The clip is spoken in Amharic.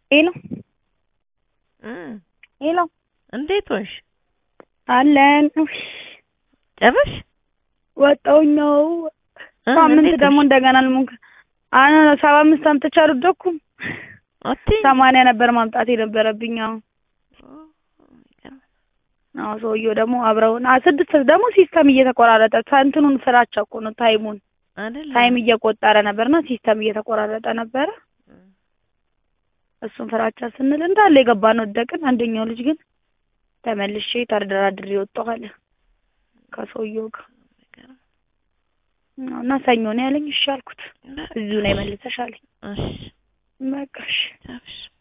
ሄሎ እ ሄሎ እንዴት ሆንሽ? አለን ጨረሽ? ወጣሁኝ ነው እ ሳምንት እንዴት ደግሞ ሆንሽ? እንደገና ልሞክር አነ ሰባ አምስት አምጥቼ አልወደኩም አትይም? ሰማንያ ነበር ማምጣት የነበረብኝ አዎ አዎ ሰውዬው ደግሞ አብረውን አ ስድስት ደግሞ ሲስተም እየተቆራረጠ እንትኑን ፍራቻ እኮ ነው ታይሙን አይደለ? ታይም እየቆጠረ ነበርና ሲስተም እየተቆራረጠ ነበረ እሱን ፍራቻ ስንል እንዳለ የገባን ወደቅን አንደኛው ልጅ ግን ተመልሼ ተደራድሬ ወጣሁ አለ ከሰውየው ጋር እና ሰኞ ነው ያለኝ እሺ አልኩት እዚሁ ነው የመልሰሽ አለኝ እሺ በቃ እሺ ጨርሽ